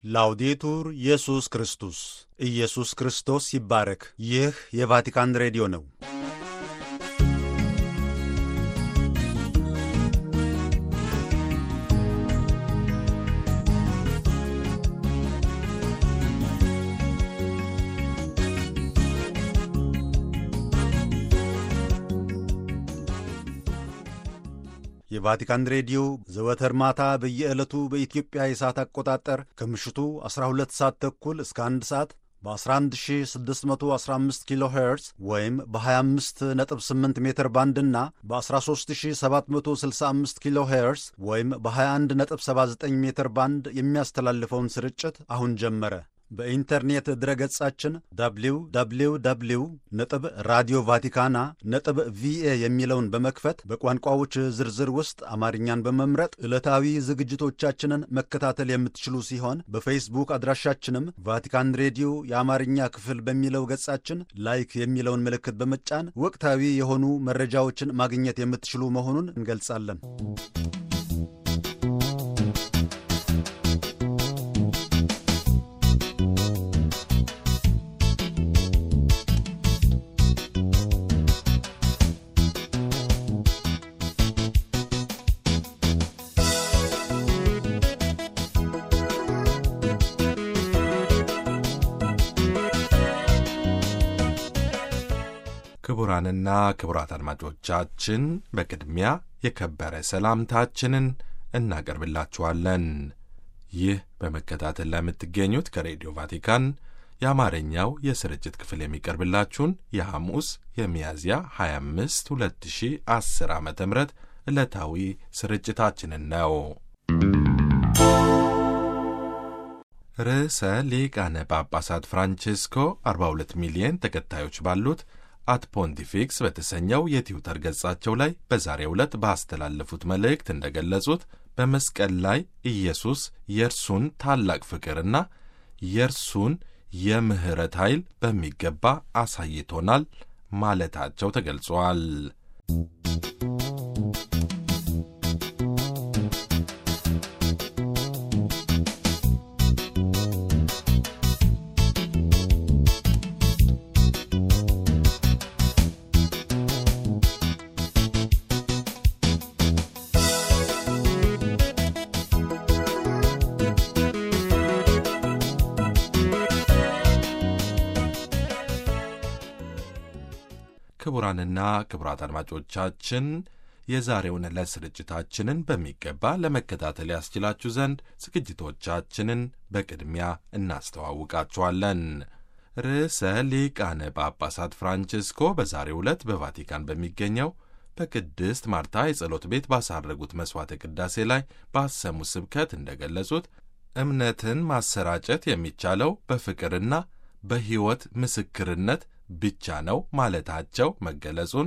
ላውዴቱር ኢየሱስ ክርስቶስ ኢየሱስ ክርስቶስ ይባረክ። ይህ የቫቲካን ሬዲዮ ነው። የቫቲካን ሬዲዮ ዘወትር ማታ በየዕለቱ በኢትዮጵያ የሰዓት አቆጣጠር ከምሽቱ 12 ሰዓት ተኩል እስከ 1 ሰዓት በ11615 ኪሎ ሄርዝ ወይም በ258 ሜትር ባንድ እና በ13765 ኪሎ ሄርዝ ወይም በ2179 ሜትር ባንድ የሚያስተላልፈውን ስርጭት አሁን ጀመረ። በኢንተርኔት ድረገጻችን www ነጥብ ራዲዮ ቫቲካና ነጥብ ቪኤ የሚለውን በመክፈት በቋንቋዎች ዝርዝር ውስጥ አማርኛን በመምረጥ ዕለታዊ ዝግጅቶቻችንን መከታተል የምትችሉ ሲሆን በፌስቡክ አድራሻችንም ቫቲካን ሬዲዮ የአማርኛ ክፍል በሚለው ገጻችን ላይክ የሚለውን ምልክት በመጫን ወቅታዊ የሆኑ መረጃዎችን ማግኘት የምትችሉ መሆኑን እንገልጻለን። ክቡራንና ክቡራት አድማጮቻችን በቅድሚያ የከበረ ሰላምታችንን እናቀርብላችኋለን። ይህ በመከታተል ላይ የምትገኙት ከሬዲዮ ቫቲካን የአማርኛው የስርጭት ክፍል የሚቀርብላችሁን የሐሙስ የሚያዝያ 25 2010 ዓ ም ዕለታዊ ስርጭታችንን ነው። ርዕሰ ሊቃነ ጳጳሳት ፍራንቼስኮ 42 ሚሊዮን ተከታዮች ባሉት አት ፖንቲፊክስ በተሰኘው የትዊተር ገጻቸው ላይ በዛሬው ዕለት ባስተላለፉት መልእክት እንደገለጹት በመስቀል ላይ ኢየሱስ የእርሱን ታላቅ ፍቅርና የእርሱን የምሕረት ኃይል በሚገባ አሳይቶናል ማለታቸው ተገልጿል። ክቡራንና ክቡራት አድማጮቻችን የዛሬውን ዕለት ስርጭታችንን በሚገባ ለመከታተል ያስችላችሁ ዘንድ ዝግጅቶቻችንን በቅድሚያ እናስተዋውቃችኋለን። ርዕሰ ሊቃነ ጳጳሳት ፍራንቼስኮ በዛሬው ዕለት በቫቲካን በሚገኘው በቅድስት ማርታ የጸሎት ቤት ባሳረጉት መሥዋዕተ ቅዳሴ ላይ ባሰሙት ስብከት እንደገለጹት እምነትን ማሰራጨት የሚቻለው በፍቅርና በሕይወት ምስክርነት ብቻ ነው ማለታቸው መገለጹን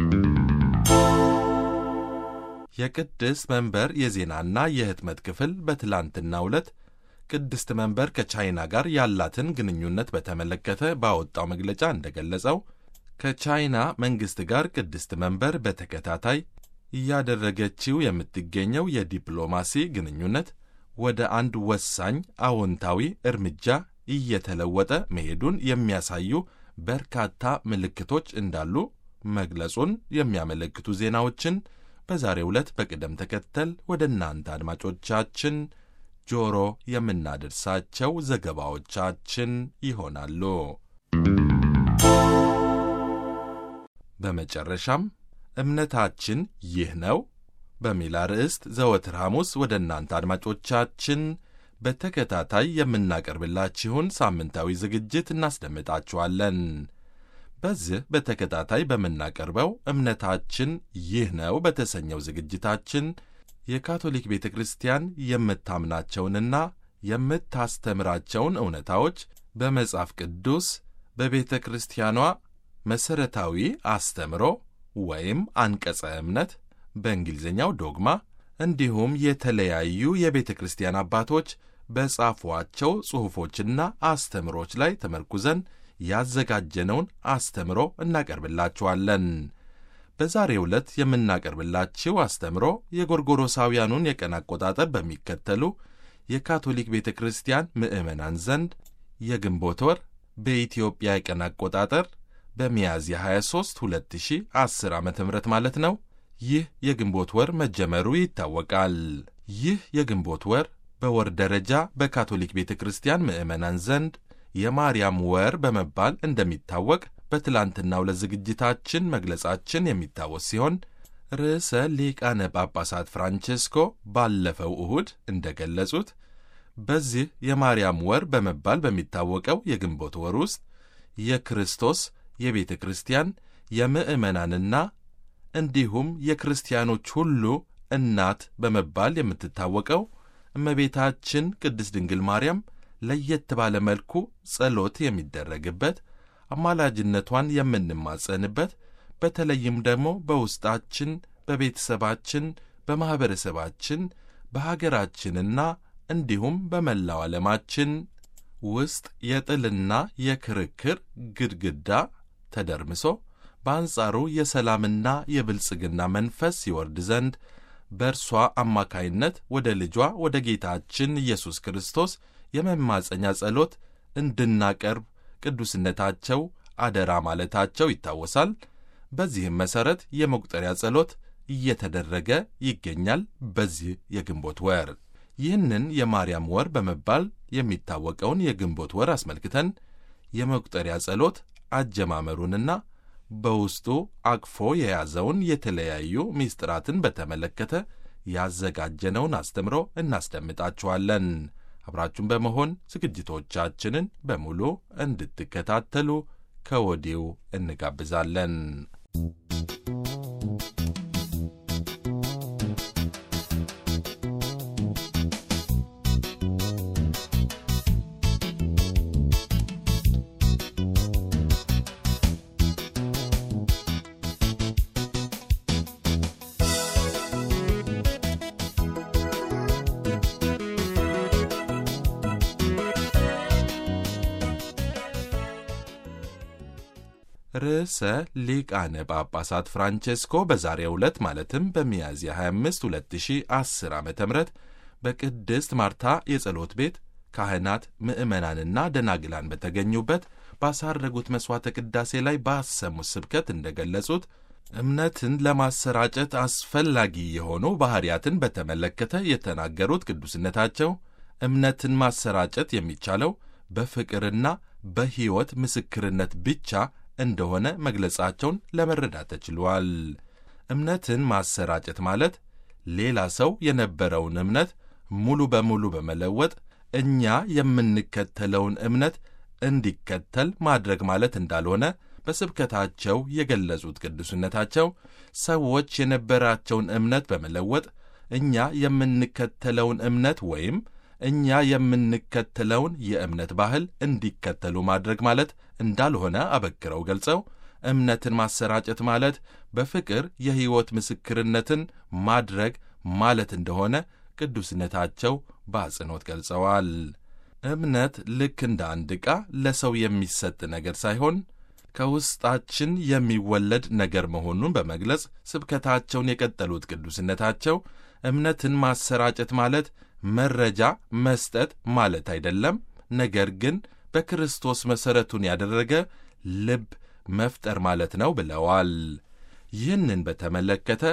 የቅድስት መንበር የዜናና የህትመት ክፍል በትላንትናው ዕለት ቅድስት መንበር ከቻይና ጋር ያላትን ግንኙነት በተመለከተ ባወጣው መግለጫ እንደገለጸው ከቻይና መንግሥት ጋር ቅድስት መንበር በተከታታይ እያደረገችው የምትገኘው የዲፕሎማሲ ግንኙነት ወደ አንድ ወሳኝ አዎንታዊ እርምጃ እየተለወጠ መሄዱን የሚያሳዩ በርካታ ምልክቶች እንዳሉ መግለጹን የሚያመለክቱ ዜናዎችን በዛሬው ዕለት በቅደም ተከተል ወደ እናንተ አድማጮቻችን ጆሮ የምናደርሳቸው ዘገባዎቻችን ይሆናሉ። በመጨረሻም እምነታችን ይህ ነው በሚል አርዕስት ዘወትር ሐሙስ ወደ እናንተ አድማጮቻችን በተከታታይ የምናቀርብላችሁን ሳምንታዊ ዝግጅት እናስደምጣችኋለን። በዚህ በተከታታይ በምናቀርበው እምነታችን ይህ ነው በተሰኘው ዝግጅታችን የካቶሊክ ቤተ ክርስቲያን የምታምናቸውንና የምታስተምራቸውን እውነታዎች በመጽሐፍ ቅዱስ በቤተ ክርስቲያኗ መሠረታዊ አስተምሮ ወይም አንቀጸ እምነት በእንግሊዝኛው ዶግማ እንዲሁም የተለያዩ የቤተ ክርስቲያን አባቶች በጻፏቸው ጽሑፎችና አስተምሮች ላይ ተመርኩዘን ያዘጋጀነውን አስተምሮ እናቀርብላችኋለን። በዛሬው ዕለት የምናቀርብላችሁ አስተምሮ የጎርጎሮሳውያኑን የቀን አቆጣጠር በሚከተሉ የካቶሊክ ቤተ ክርስቲያን ምዕመናን ዘንድ የግንቦት ወር በኢትዮጵያ የቀን አቆጣጠር በሚያዝያ 23 2010 ዓ ም ማለት ነው። ይህ የግንቦት ወር መጀመሩ ይታወቃል። ይህ የግንቦት ወር በወር ደረጃ በካቶሊክ ቤተ ክርስቲያን ምዕመናን ዘንድ የማርያም ወር በመባል እንደሚታወቅ በትላንትናው ለዝግጅታችን መግለጻችን የሚታወስ ሲሆን ርዕሰ ሊቃነ ጳጳሳት ፍራንቼስኮ ባለፈው እሁድ እንደገለጹት በዚህ የማርያም ወር በመባል በሚታወቀው የግንቦት ወር ውስጥ የክርስቶስ የቤተ ክርስቲያን የምዕመናንና እንዲሁም የክርስቲያኖች ሁሉ እናት በመባል የምትታወቀው እመቤታችን ቅድስት ድንግል ማርያም ለየት ባለ መልኩ ጸሎት የሚደረግበት አማላጅነቷን የምንማጸንበት በተለይም ደግሞ በውስጣችን፣ በቤተሰባችን፣ በማኅበረሰባችን፣ በሀገራችንና እንዲሁም በመላው ዓለማችን ውስጥ የጥልና የክርክር ግድግዳ ተደርምሶ በአንጻሩ የሰላምና የብልጽግና መንፈስ ይወርድ ዘንድ በእርሷ አማካይነት ወደ ልጇ ወደ ጌታችን ኢየሱስ ክርስቶስ የመማፀኛ ጸሎት እንድናቀርብ ቅዱስነታቸው አደራ ማለታቸው ይታወሳል። በዚህም መሠረት የመቁጠሪያ ጸሎት እየተደረገ ይገኛል። በዚህ የግንቦት ወር ይህንን የማርያም ወር በመባል የሚታወቀውን የግንቦት ወር አስመልክተን የመቁጠሪያ ጸሎት አጀማመሩንና በውስጡ አቅፎ የያዘውን የተለያዩ ምስጢራትን በተመለከተ ያዘጋጀነውን አስተምሮ እናስደምጣችኋለን። አብራችሁን በመሆን ዝግጅቶቻችንን በሙሉ እንድትከታተሉ ከወዲሁ እንጋብዛለን። ርዕሰ ሊቃነ ጳጳሳት ፍራንቼስኮ በዛሬው ዕለት ማለትም በሚያዝያ 25 2010 ዓ ም በቅድስት ማርታ የጸሎት ቤት ካህናት ምዕመናንና ደናግላን በተገኙበት ባሳረጉት መሥዋዕተ ቅዳሴ ላይ ባሰሙት ስብከት እንደገለጹት እምነትን ለማሰራጨት አስፈላጊ የሆኑ ባሕርያትን በተመለከተ የተናገሩት ቅዱስነታቸው እምነትን ማሰራጨት የሚቻለው በፍቅርና በሕይወት ምስክርነት ብቻ እንደሆነ መግለጻቸውን ለመረዳት ተችሏል። እምነትን ማሰራጨት ማለት ሌላ ሰው የነበረውን እምነት ሙሉ በሙሉ በመለወጥ እኛ የምንከተለውን እምነት እንዲከተል ማድረግ ማለት እንዳልሆነ በስብከታቸው የገለጹት ቅዱስነታቸው ሰዎች የነበራቸውን እምነት በመለወጥ እኛ የምንከተለውን እምነት ወይም እኛ የምንከተለውን የእምነት ባህል እንዲከተሉ ማድረግ ማለት እንዳልሆነ አበክረው ገልጸው እምነትን ማሰራጨት ማለት በፍቅር የሕይወት ምስክርነትን ማድረግ ማለት እንደሆነ ቅዱስነታቸው በአጽንኦት ገልጸዋል። እምነት ልክ እንደ አንድ ዕቃ ለሰው የሚሰጥ ነገር ሳይሆን ከውስጣችን የሚወለድ ነገር መሆኑን በመግለጽ ስብከታቸውን የቀጠሉት ቅዱስነታቸው እምነትን ማሰራጨት ማለት መረጃ መስጠት ማለት አይደለም፣ ነገር ግን በክርስቶስ መሠረቱን ያደረገ ልብ መፍጠር ማለት ነው ብለዋል። ይህንን በተመለከተ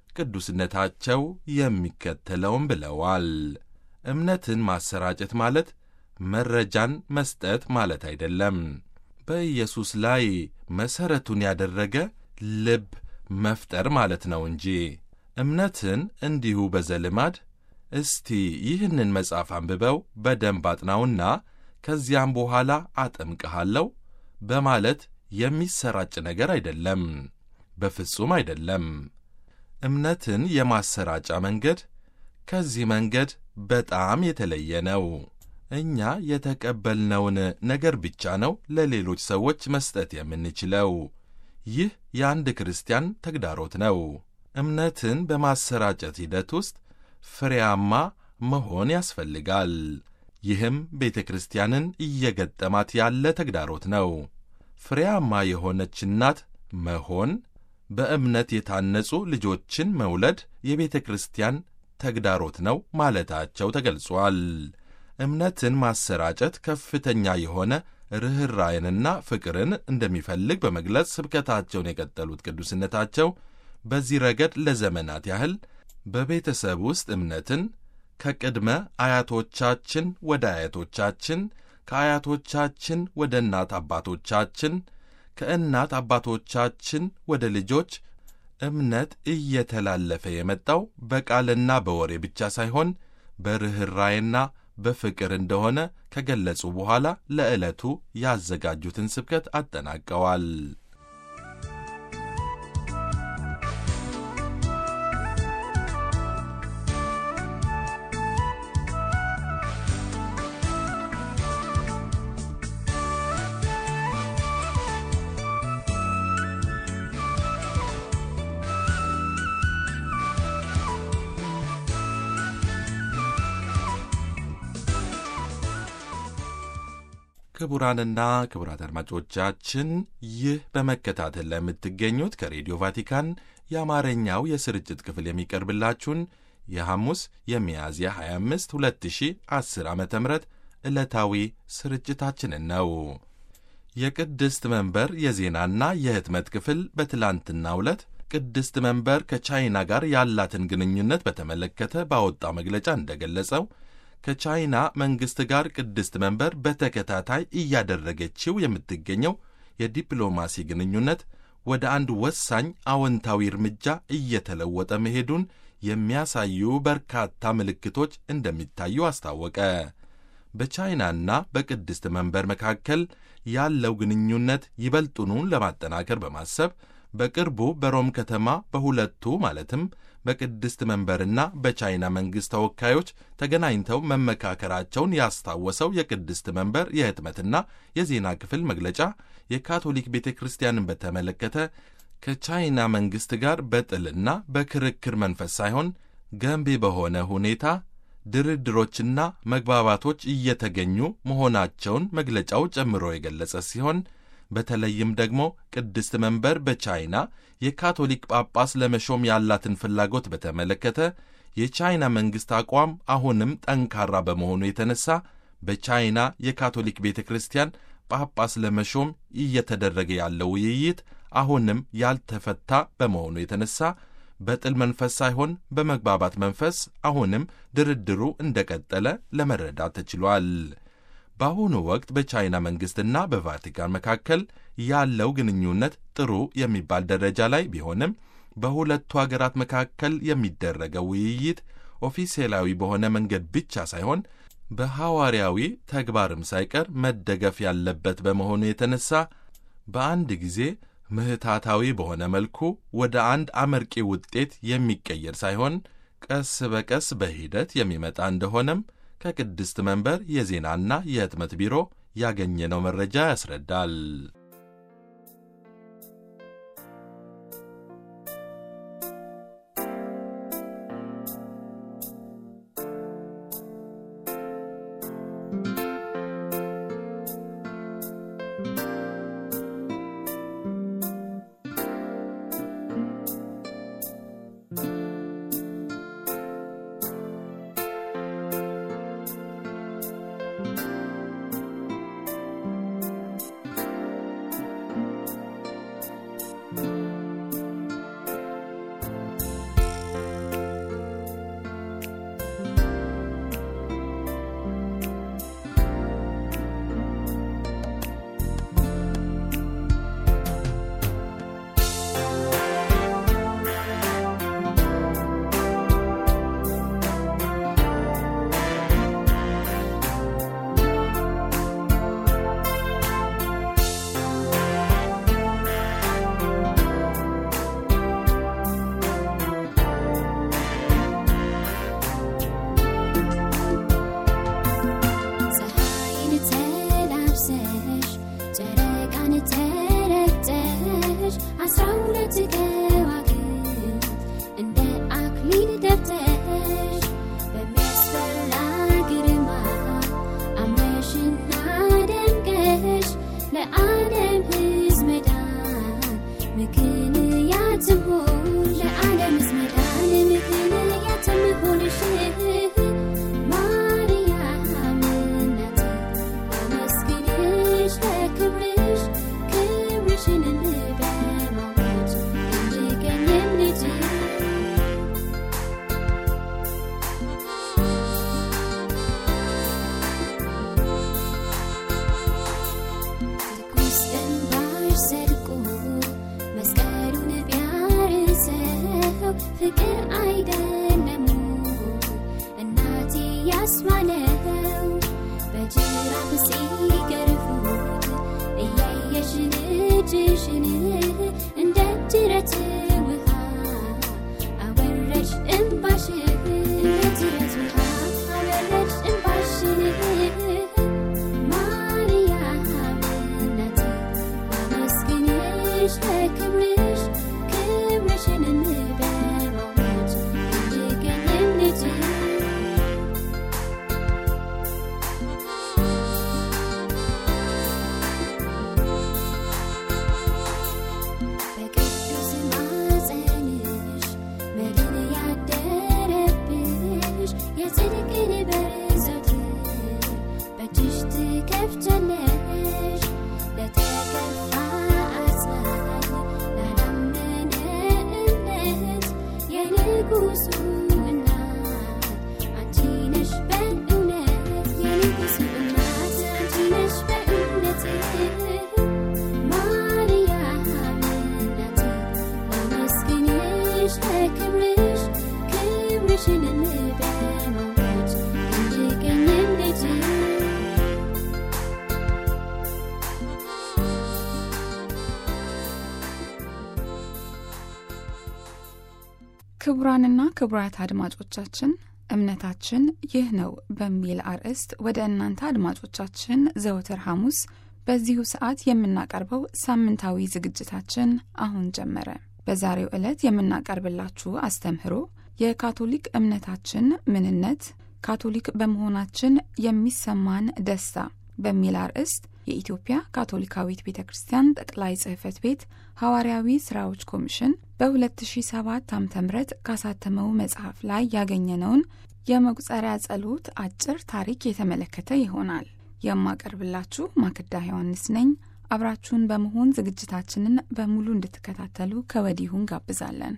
ቅዱስነታቸው የሚከተለውም ብለዋል። እምነትን ማሰራጨት ማለት መረጃን መስጠት ማለት አይደለም፣ በኢየሱስ ላይ መሠረቱን ያደረገ ልብ መፍጠር ማለት ነው እንጂ እምነትን እንዲሁ በዘልማድ እስቲ ይህንን መጽሐፍ አንብበው በደንብ አጥናውና ከዚያም በኋላ አጠምቅሃለሁ በማለት የሚሰራጭ ነገር አይደለም። በፍጹም አይደለም። እምነትን የማሰራጫ መንገድ ከዚህ መንገድ በጣም የተለየ ነው። እኛ የተቀበልነውን ነገር ብቻ ነው ለሌሎች ሰዎች መስጠት የምንችለው። ይህ የአንድ ክርስቲያን ተግዳሮት ነው። እምነትን በማሰራጨት ሂደት ውስጥ ፍሬያማ መሆን ያስፈልጋል። ይህም ቤተ ክርስቲያንን እየገጠማት ያለ ተግዳሮት ነው። ፍሬያማ የሆነች እናት መሆን፣ በእምነት የታነጹ ልጆችን መውለድ የቤተ ክርስቲያን ተግዳሮት ነው ማለታቸው ተገልጿል። እምነትን ማሰራጨት ከፍተኛ የሆነ ርኅራይንና ፍቅርን እንደሚፈልግ በመግለጽ ስብከታቸውን የቀጠሉት ቅዱስነታቸው በዚህ ረገድ ለዘመናት ያህል በቤተሰብ ውስጥ እምነትን ከቅድመ አያቶቻችን ወደ አያቶቻችን፣ ከአያቶቻችን ወደ እናት አባቶቻችን፣ ከእናት አባቶቻችን ወደ ልጆች እምነት እየተላለፈ የመጣው በቃልና በወሬ ብቻ ሳይሆን በርኅራይና በፍቅር እንደሆነ ከገለጹ በኋላ ለዕለቱ ያዘጋጁትን ስብከት አጠናቀዋል። ክቡራንና ክቡራት አድማጮቻችን ይህ በመከታተል ላይ የምትገኙት ከሬዲዮ ቫቲካን የአማርኛው የስርጭት ክፍል የሚቀርብላችሁን የሐሙስ የሚያዝያ 25 2010 ዓ ም ዕለታዊ ስርጭታችንን ነው። የቅድስት መንበር የዜናና የህትመት ክፍል በትላንትናው ዕለት ቅድስት መንበር ከቻይና ጋር ያላትን ግንኙነት በተመለከተ ባወጣው መግለጫ እንደገለጸው ከቻይና መንግሥት ጋር ቅድስት መንበር በተከታታይ እያደረገችው የምትገኘው የዲፕሎማሲ ግንኙነት ወደ አንድ ወሳኝ አዎንታዊ እርምጃ እየተለወጠ መሄዱን የሚያሳዩ በርካታ ምልክቶች እንደሚታዩ አስታወቀ። በቻይናና በቅድስት መንበር መካከል ያለው ግንኙነት ይበልጡኑን ለማጠናከር በማሰብ በቅርቡ በሮም ከተማ በሁለቱ ማለትም በቅድስት መንበርና በቻይና መንግሥት ተወካዮች ተገናኝተው መመካከራቸውን ያስታወሰው የቅድስት መንበር የህትመትና የዜና ክፍል መግለጫ የካቶሊክ ቤተ ክርስቲያንን በተመለከተ ከቻይና መንግሥት ጋር በጥልና በክርክር መንፈስ ሳይሆን ገንቢ በሆነ ሁኔታ ድርድሮችና መግባባቶች እየተገኙ መሆናቸውን መግለጫው ጨምሮ የገለጸ ሲሆን በተለይም ደግሞ ቅድስት መንበር በቻይና የካቶሊክ ጳጳስ ለመሾም ያላትን ፍላጎት በተመለከተ የቻይና መንግሥት አቋም አሁንም ጠንካራ በመሆኑ የተነሳ በቻይና የካቶሊክ ቤተ ክርስቲያን ጳጳስ ለመሾም እየተደረገ ያለው ውይይት አሁንም ያልተፈታ በመሆኑ የተነሳ በጥል መንፈስ ሳይሆን በመግባባት መንፈስ አሁንም ድርድሩ እንደቀጠለ ለመረዳት ተችሏል። በአሁኑ ወቅት በቻይና መንግሥትና በቫቲካን መካከል ያለው ግንኙነት ጥሩ የሚባል ደረጃ ላይ ቢሆንም በሁለቱ አገራት መካከል የሚደረገው ውይይት ኦፊሴላዊ በሆነ መንገድ ብቻ ሳይሆን በሐዋርያዊ ተግባርም ሳይቀር መደገፍ ያለበት በመሆኑ የተነሳ በአንድ ጊዜ ምህታታዊ በሆነ መልኩ ወደ አንድ አመርቂ ውጤት የሚቀየር ሳይሆን ቀስ በቀስ በሂደት የሚመጣ እንደሆነም ከቅድስት መንበር የዜናና የህትመት ቢሮ ያገኘነው መረጃ ያስረዳል። ፀሐይን ተላብሰሽ ጨረቃን ተረግጠሽ አስራ ሁለት ከዋክብት እንደ አክሊል ደፍተሽ በሚያስፈራ ግርማ አምረሽና ደምቀሽ ለዓለም ሕዝብ መዳን ምክንያት ትሆን ለዓለም ሕዝብ መዳን ምክንያት ትሆንሽ ጅራፍ ሲገርፉት እያየሽ ልጅሽን እንደ ጅረት ውሃ አወረድሽ እንባሽን እንደ ጅረት ውሃ አወረድሽ እንባሽን ማርያም እናቴ ላመስግንሽ ለክብርሽ ክብርሽንም በማወጅ እንድገኝም ልጅ በቅዱስ ማፀንሽ መድን ያደረብሽ የጽድቅን በር ዘወትር በእጅሽ ትከፍቻለሽ ለተከፋ አጽናኝ ላላመነ እምነት የንጉሱ እናት አንቺ ነሽ በእውነት የንጉሱ እናት አንቺ ነሽ በእውነት ማርያም እናቴ ላመስግንሽ ለክብርሽ ክብርሽንም በማወጅ እንድገኝም ልጅ ክቡራንና ክቡራት አድማጮቻችን እምነታችን ይህ ነው በሚል አርዕስት ወደ እናንተ አድማጮቻችን ዘወትር ሐሙስ በዚሁ ሰዓት የምናቀርበው ሳምንታዊ ዝግጅታችን አሁን ጀመረ። በዛሬው ዕለት የምናቀርብላችሁ አስተምህሮ የካቶሊክ እምነታችን ምንነት፣ ካቶሊክ በመሆናችን የሚሰማን ደስታ በሚል አርዕስት የኢትዮጵያ ካቶሊካዊት ቤተ ክርስቲያን ጠቅላይ ጽሕፈት ቤት ሐዋርያዊ ሥራዎች ኮሚሽን በ2007 ዓ ም ካሳተመው መጽሐፍ ላይ ያገኘነውን የመቁጠሪያ ጸሎት አጭር ታሪክ የተመለከተ ይሆናል። የማቀርብላችሁ ማክዳ ዮሐንስ ነኝ። አብራችሁን በመሆን ዝግጅታችንን በሙሉ እንድትከታተሉ ከወዲሁ እንጋብዛለን።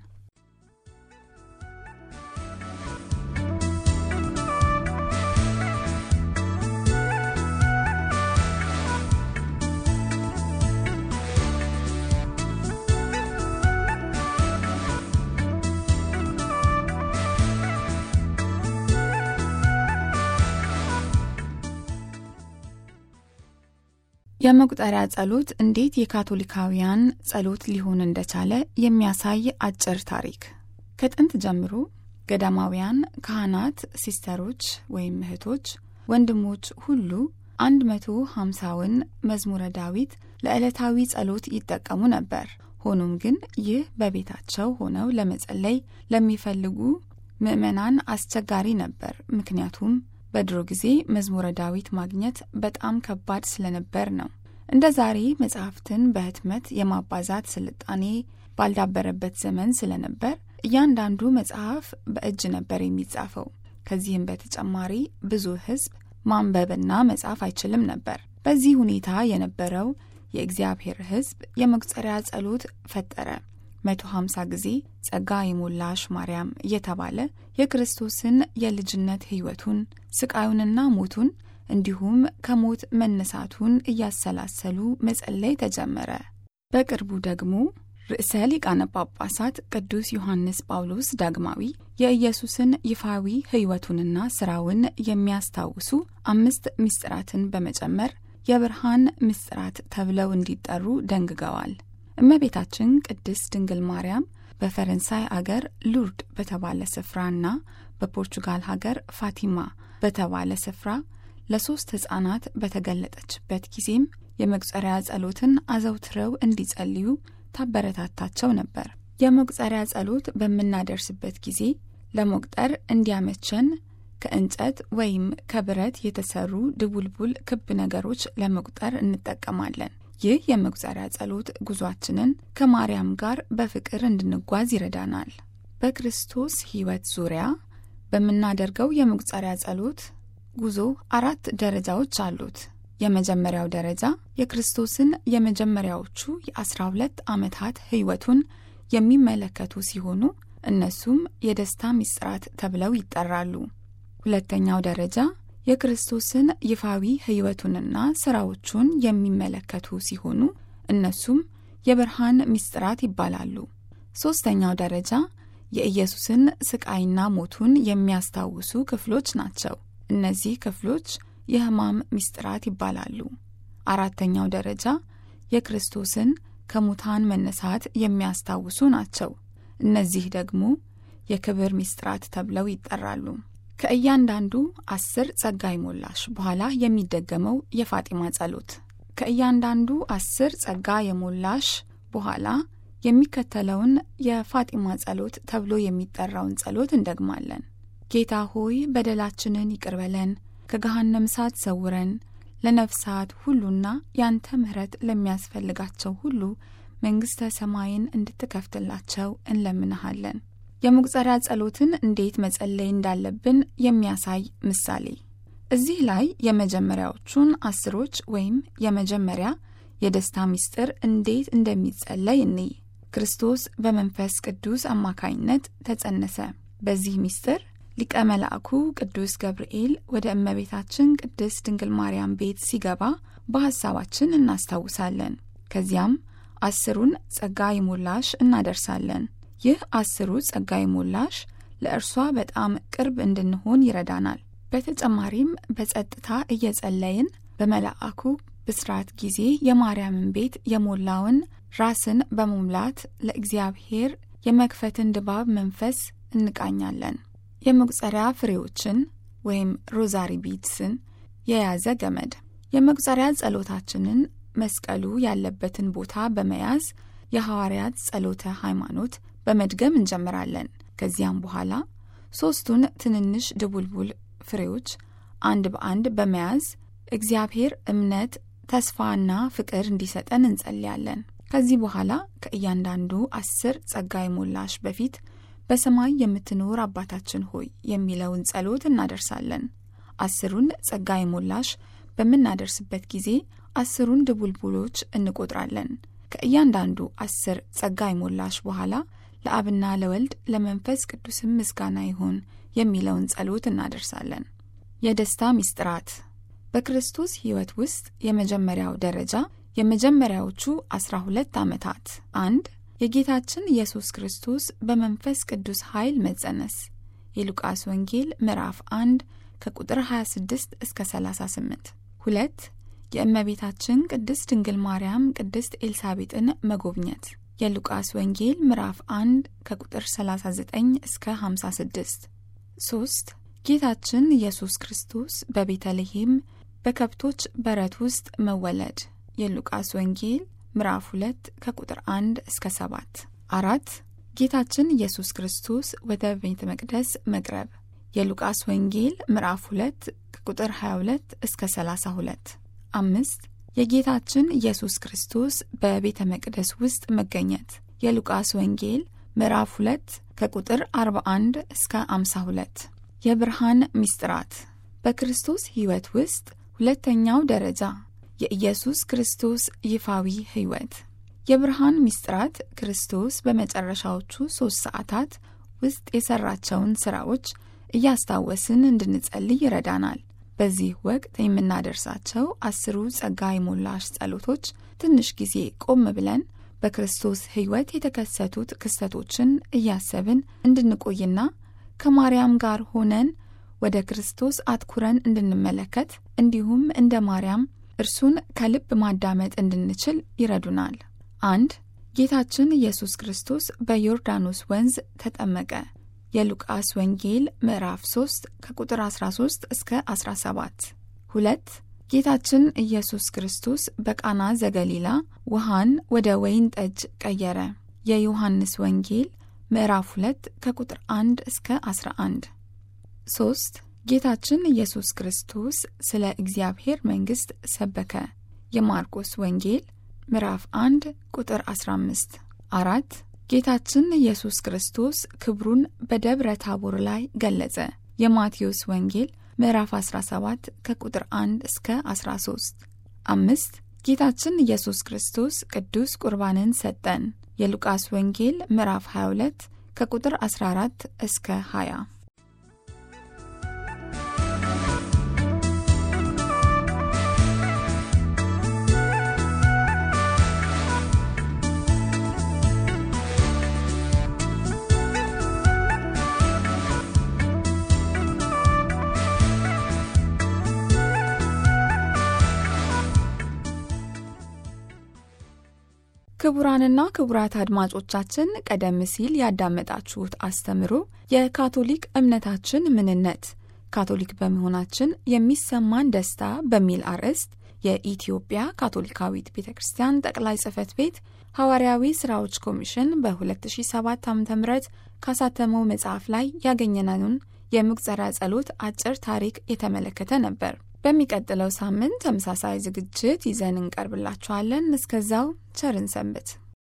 የመቁጠሪያ ጸሎት እንዴት የካቶሊካውያን ጸሎት ሊሆን እንደቻለ የሚያሳይ አጭር ታሪክ። ከጥንት ጀምሮ ገዳማውያን ካህናት፣ ሲስተሮች ወይም እህቶች፣ ወንድሞች ሁሉ አንድ መቶ ሃምሳውን መዝሙረ ዳዊት ለዕለታዊ ጸሎት ይጠቀሙ ነበር። ሆኖም ግን ይህ በቤታቸው ሆነው ለመጸለይ ለሚፈልጉ ምዕመናን አስቸጋሪ ነበር። ምክንያቱም በድሮ ጊዜ መዝሙረ ዳዊት ማግኘት በጣም ከባድ ስለነበር ነው። እንደ ዛሬ መጽሐፍትን በህትመት የማባዛት ስልጣኔ ባልዳበረበት ዘመን ስለነበር እያንዳንዱ መጽሐፍ በእጅ ነበር የሚጻፈው። ከዚህም በተጨማሪ ብዙ ሕዝብ ማንበብና መጻፍ አይችልም ነበር። በዚህ ሁኔታ የነበረው የእግዚአብሔር ሕዝብ የመቁጠሪያ ጸሎት ፈጠረ። 150 ጊዜ ጸጋ የሞላሽ ማርያም እየተባለ የክርስቶስን የልጅነት ሕይወቱን ስቃዩንና ሞቱን እንዲሁም ከሞት መነሳቱን እያሰላሰሉ መጸለይ ተጀመረ። በቅርቡ ደግሞ ርዕሰ ሊቃነ ጳጳሳት ቅዱስ ዮሐንስ ጳውሎስ ዳግማዊ የኢየሱስን ይፋዊ ሕይወቱንና ስራውን የሚያስታውሱ አምስት ምስጢራትን በመጨመር የብርሃን ምስጢራት ተብለው እንዲጠሩ ደንግገዋል። እመቤታችን ቅድስት ድንግል ማርያም በፈረንሳይ አገር ሉርድ በተባለ ስፍራና በፖርቹጋል ሀገር ፋቲማ በተባለ ስፍራ ለሶስት ሕፃናት በተገለጠችበት ጊዜም የመቁጠሪያ ጸሎትን አዘውትረው እንዲጸልዩ ታበረታታቸው ነበር። የመቁጠሪያ ጸሎት በምናደርስበት ጊዜ ለመቁጠር እንዲያመቸን ከእንጨት ወይም ከብረት የተሰሩ ድቡልቡል ክብ ነገሮች ለመቁጠር እንጠቀማለን። ይህ የመቁጠሪያ ጸሎት ጉዟችንን ከማርያም ጋር በፍቅር እንድንጓዝ ይረዳናል። በክርስቶስ ሕይወት ዙሪያ በምናደርገው የመቁጠሪያ ጸሎት ጉዞ አራት ደረጃዎች አሉት። የመጀመሪያው ደረጃ የክርስቶስን የመጀመሪያዎቹ የአስራ ሁለት ዓመታት ሕይወቱን የሚመለከቱ ሲሆኑ እነሱም የደስታ ምስጢራት ተብለው ይጠራሉ። ሁለተኛው ደረጃ የክርስቶስን ይፋዊ ሕይወቱንና ሥራዎቹን የሚመለከቱ ሲሆኑ እነሱም የብርሃን ምስጢራት ይባላሉ። ሦስተኛው ደረጃ የኢየሱስን ስቃይና ሞቱን የሚያስታውሱ ክፍሎች ናቸው። እነዚህ ክፍሎች የሕማም ምስጢራት ይባላሉ። አራተኛው ደረጃ የክርስቶስን ከሙታን መነሳት የሚያስታውሱ ናቸው። እነዚህ ደግሞ የክብር ምስጢራት ተብለው ይጠራሉ። ከእያንዳንዱ አስር ጸጋ የሞላሽ በኋላ የሚደገመው የፋጢማ ጸሎት። ከእያንዳንዱ አስር ጸጋ የሞላሽ በኋላ የሚከተለውን የፋጢማ ጸሎት ተብሎ የሚጠራውን ጸሎት እንደግማለን። ጌታ ሆይ በደላችንን ይቅር በለን፣ ከገሃነም እሳት ሰውረን፣ ለነፍሳት ሁሉና ያንተ ምሕረት ለሚያስፈልጋቸው ሁሉ መንግሥተ ሰማይን እንድትከፍትላቸው እንለምንሃለን። የመቁጠሪያ ጸሎትን እንዴት መጸለይ እንዳለብን የሚያሳይ ምሳሌ። እዚህ ላይ የመጀመሪያዎቹን አስሮች ወይም የመጀመሪያ የደስታ ምስጢር እንዴት እንደሚጸለይ እንይ። ክርስቶስ በመንፈስ ቅዱስ አማካይነት ተጸነሰ። በዚህ ምስጢር ሊቀ መላእኩ ቅዱስ ገብርኤል ወደ እመቤታችን ቅድስት ድንግል ማርያም ቤት ሲገባ በሐሳባችን እናስታውሳለን። ከዚያም አስሩን ጸጋ ይሞላሽ እናደርሳለን። ይህ አስሩ ጸጋ ይሞላሽ ለእርሷ በጣም ቅርብ እንድንሆን ይረዳናል። በተጨማሪም በጸጥታ እየጸለይን በመልአኩ ብስራት ጊዜ የማርያምን ቤት የሞላውን ራስን በመሙላት ለእግዚአብሔር የመክፈትን ድባብ መንፈስ እንቃኛለን። የመቁጠሪያ ፍሬዎችን ወይም ሮዛሪ ቢድስን የያዘ ገመድ የመቁጠሪያ ጸሎታችንን መስቀሉ ያለበትን ቦታ በመያዝ የሐዋርያት ጸሎተ ሃይማኖት በመድገም እንጀምራለን። ከዚያም በኋላ ሦስቱን ትንንሽ ድቡልቡል ፍሬዎች አንድ በአንድ በመያዝ እግዚአብሔር እምነት፣ ተስፋና ፍቅር እንዲሰጠን እንጸልያለን። ከዚህ በኋላ ከእያንዳንዱ አስር ጸጋ የሞላሽ በፊት በሰማይ የምትኖር አባታችን ሆይ የሚለውን ጸሎት እናደርሳለን። አስሩን ጸጋ የሞላሽ በምናደርስበት ጊዜ አስሩን ድቡልቡሎች እንቆጥራለን። ከእያንዳንዱ አስር ጸጋ የሞላሽ በኋላ ለአብና ለወልድ ለመንፈስ ቅዱስም ምስጋና ይሁን የሚለውን ጸሎት እናደርሳለን። የደስታ ምስጢራት በክርስቶስ ሕይወት ውስጥ የመጀመሪያው ደረጃ የመጀመሪያዎቹ አስራ ሁለት ዓመታት አንድ የጌታችን ኢየሱስ ክርስቶስ በመንፈስ ቅዱስ ኃይል መጸነስ የሉቃስ ወንጌል ምዕራፍ 1 ከቁጥር 26 እስከ 38 ሁለት የእመቤታችን ቅድስት ድንግል ማርያም ቅድስት ኤልሳቤጥን መጎብኘት የሉቃስ ወንጌል ምዕራፍ 1 ከቁጥር 39 እስከ 56 3 ጌታችን ኢየሱስ ክርስቶስ በቤተልሔም በከብቶች በረት ውስጥ መወለድ የሉቃስ ወንጌል ምዕራፍ 2 ከቁጥር 1 እስከ 7 አራት ጌታችን ኢየሱስ ክርስቶስ ወደ ቤተ መቅደስ መቅረብ የሉቃስ ወንጌል ምዕራፍ 2 ከቁጥር 22 እስከ 32 አምስት የጌታችን ኢየሱስ ክርስቶስ በቤተ መቅደስ ውስጥ መገኘት የሉቃስ ወንጌል ምዕራፍ 2 ከቁጥር 41 እስከ 52 የብርሃን ምስጢራት በክርስቶስ ሕይወት ውስጥ ሁለተኛው ደረጃ የኢየሱስ ክርስቶስ ይፋዊ ሕይወት የብርሃን ምስጢራት ክርስቶስ በመጨረሻዎቹ ሦስት ሰዓታት ውስጥ የሠራቸውን ሥራዎች እያስታወስን እንድንጸልይ ይረዳናል። በዚህ ወቅት የምናደርሳቸው አስሩ ጸጋ የሞላሽ ጸሎቶች ትንሽ ጊዜ ቆም ብለን በክርስቶስ ሕይወት የተከሰቱት ክስተቶችን እያሰብን እንድንቆይና ከማርያም ጋር ሆነን ወደ ክርስቶስ አትኩረን እንድንመለከት እንዲሁም እንደ ማርያም እርሱን ከልብ ማዳመጥ እንድንችል ይረዱናል። አንድ ጌታችን ኢየሱስ ክርስቶስ በዮርዳኖስ ወንዝ ተጠመቀ። የሉቃስ ወንጌል ምዕራፍ 3 ከቁጥር 13 እስከ 17። ሁለት ጌታችን ኢየሱስ ክርስቶስ በቃና ዘገሊላ ውሃን ወደ ወይን ጠጅ ቀየረ። የዮሐንስ ወንጌል ምዕራፍ 2 ከቁጥር 1 እስከ 11። 3 ጌታችን ኢየሱስ ክርስቶስ ስለ እግዚአብሔር መንግሥት ሰበከ። የማርቆስ ወንጌል ምዕራፍ 1 ቁጥር 15። አራት ጌታችን ኢየሱስ ክርስቶስ ክብሩን በደብረ ታቦር ላይ ገለጸ። የማቴዎስ ወንጌል ምዕራፍ 17 ከቁጥር 1 እስከ 13። አምስት ጌታችን ኢየሱስ ክርስቶስ ቅዱስ ቁርባንን ሰጠን። የሉቃስ ወንጌል ምዕራፍ 22 ከቁጥር 14 እስከ 20። ክቡራንና ክቡራት አድማጮቻችን ቀደም ሲል ያዳመጣችሁት አስተምሮ የካቶሊክ እምነታችን ምንነት ካቶሊክ በመሆናችን የሚሰማን ደስታ በሚል አርዕስት የኢትዮጵያ ካቶሊካዊት ቤተ ክርስቲያን ጠቅላይ ጽሕፈት ቤት ሐዋርያዊ ሥራዎች ኮሚሽን በ2007 ዓ ም ካሳተመው መጽሐፍ ላይ ያገኘነውን የምቁፀራ ጸሎት አጭር ታሪክ የተመለከተ ነበር። በሚቀጥለው ሳምንት ተመሳሳይ ዝግጅት ይዘን እንቀርብላችኋለን። እስከዛው ቸርን ሰንብት።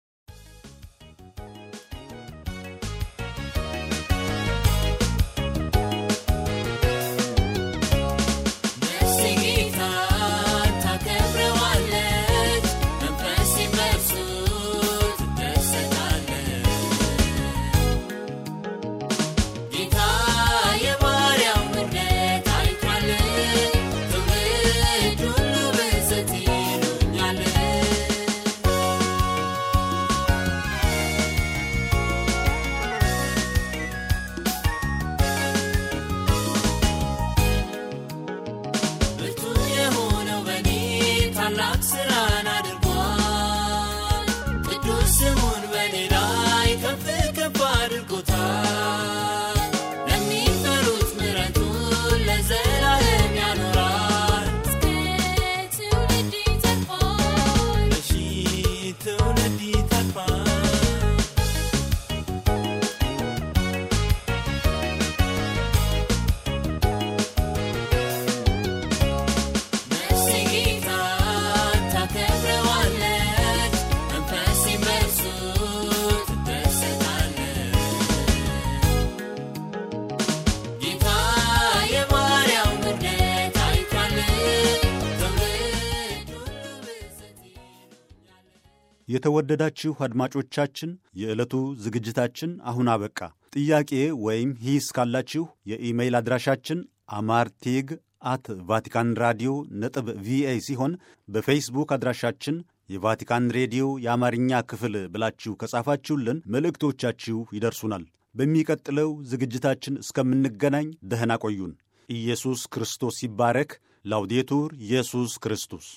የተወደዳችሁ አድማጮቻችን የዕለቱ ዝግጅታችን አሁን አበቃ። ጥያቄ ወይም ሂስ ካላችሁ የኢሜይል አድራሻችን አማርቴግ አት ቫቲካን ራዲዮ ነጥብ ቪኦኤ ሲሆን በፌስቡክ አድራሻችን የቫቲካን ሬዲዮ የአማርኛ ክፍል ብላችሁ ከጻፋችሁልን መልእክቶቻችሁ ይደርሱናል። በሚቀጥለው ዝግጅታችን እስከምንገናኝ ደህና ቆዩን። ኢየሱስ ክርስቶስ ይባረክ። ላውዴቱር ኢየሱስ ክርስቶስ